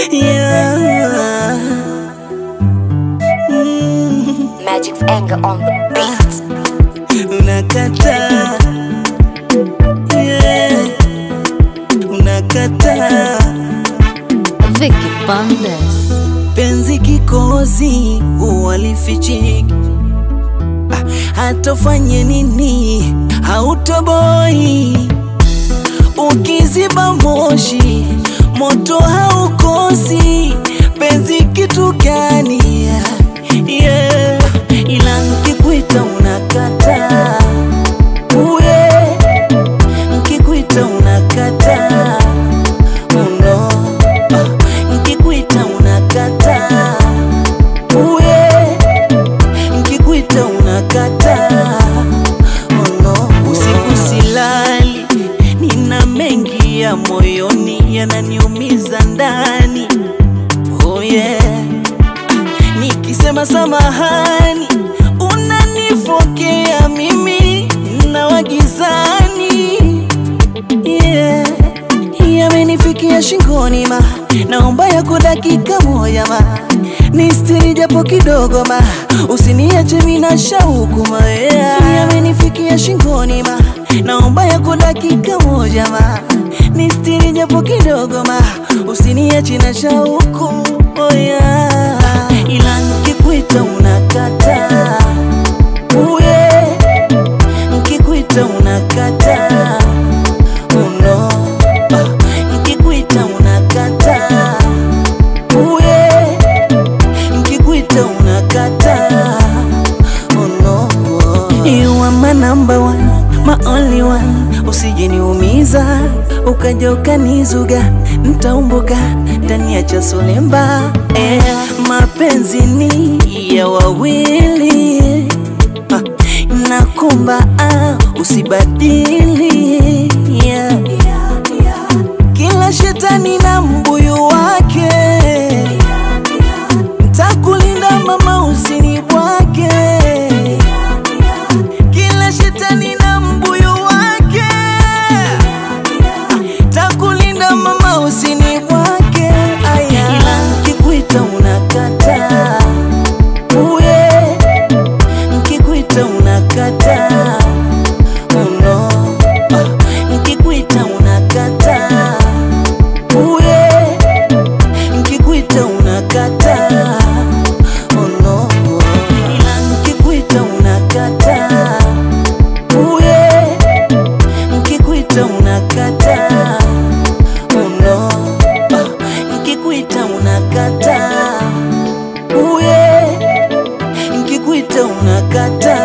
yeah. Mm, Magic's anger on the beat. unakataa yeah. unakataa Vicky Bandes. penzi kikozi uwalifichiki Ah, hatofanye nini hautoboi ukiziba moshi moto haukosi penzi kitu gani yeah. ila nkikuita unakata uye nkikuita unakata uno ah, nkikuita unakata uye nkikuita unakata uno usiku silali nina mengi ya moyoni yananiumiza ndani oh yeah. nikisema samahani unanifokea mimi na wagizani yeah. yamenifikia shingoni ma naomba yako dakika moja ma nistiri japo kidogo ma usiniache mina shauku ma yeah. yamenifikia shingoni ma naomba yako dakika moja ma nistiri japo kidogo ma usiniache na shauku oh yeah. ila nkikuita unakata uye nkikuita unakata uno ah, nkikuita unakata uye nkikuita unakata uno you are my number one my only one usijeniumiza ukaja ukanizuga ntaumbuka ndani ya chasolemba eh, mapenzi ni ya wawili ah, nakumba ah, usibadili yeah. kila shetani na mbuyu wake ntakulinda mama usini bwake kila shetani na mbuyu wake takulinda mama usini bwake aya ila nkikuita unakata uye nkikuita unakata uno ah, nkikuita unakata uye nkikuita unakata uno ila nkikuita unakata uye nkikuita unakata uno ah, nkikuita unakata uye nkikuita unakata